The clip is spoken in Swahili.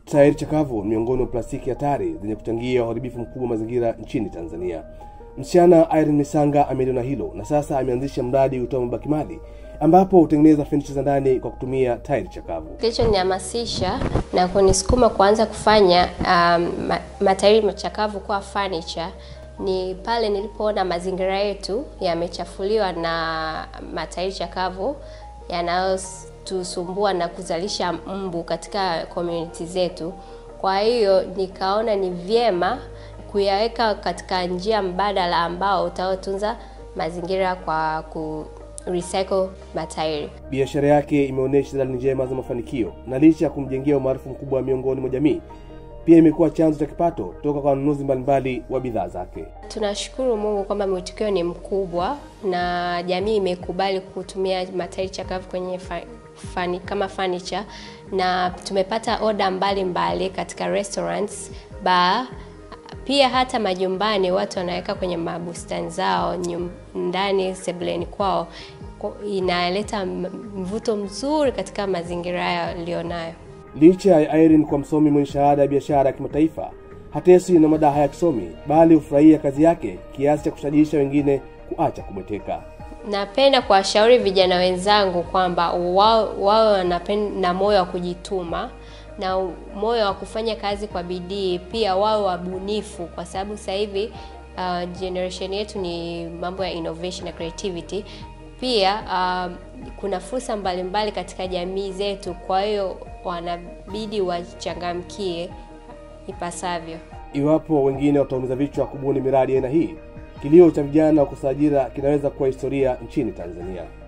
Tairi chakavu ni miongoni mwa plastiki hatari zenye kuchangia uharibifu mkubwa wa mazingira nchini Tanzania. Msichana Irene Misanga ameliona hilo na sasa ameanzisha mradi utoa mabaki mali ambapo hutengeneza fenicha za ndani kwa kutumia tairi chakavu. Kilichonihamasisha na kunisukuma kuanza kufanya um, ma, matairi machakavu kuwa furniture ni pale nilipoona mazingira yetu yamechafuliwa na matairi chakavu yanayotusumbua na kuzalisha mbu katika community zetu. Kwa hiyo nikaona ni vyema kuyaweka katika njia mbadala ambao utaotunza mazingira kwa ku recycle matairi. Biashara yake imeonyesha dalili njema za mafanikio, na licha ya kumjengea umaarufu mkubwa miongoni mwa jamii, pia imekuwa chanzo cha kipato toka kwa wanunuzi mbalimbali wa bidhaa zake. Tunashukuru Mungu kwamba mwitikio ni mkubwa na jamii imekubali kutumia matairi chakavu kwenye fa, fani, kama furniture na tumepata oda mbalimbali katika restaurants, bar, pia hata majumbani watu wanaweka kwenye mabustani zao nyum, ndani sebuleni kwao, inaleta mvuto mzuri katika mazingira yaliyonayo. Licha ya Irene kwa msomi mwenye shahada ya biashara ya kimataifa, hateswi na madaha ya kisomi, bali hufurahia kazi yake kiasi cha kushajiisha wengine kuacha kubweteka. Napenda kuwashauri vijana wenzangu kwamba wao wao na moyo wa kujituma na moyo wa kufanya kazi kwa bidii, pia wao wabunifu, kwa sababu sasa hivi uh, generation yetu ni mambo ya innovation na creativity. Pia uh, kuna fursa mbalimbali katika jamii zetu, kwa hiyo wanabidi wachangamkie ipasavyo. Iwapo wengine wataumiza vichwa kubuni miradi aina hii, kilio cha vijana wa kukosa ajira kinaweza kuwa historia nchini Tanzania.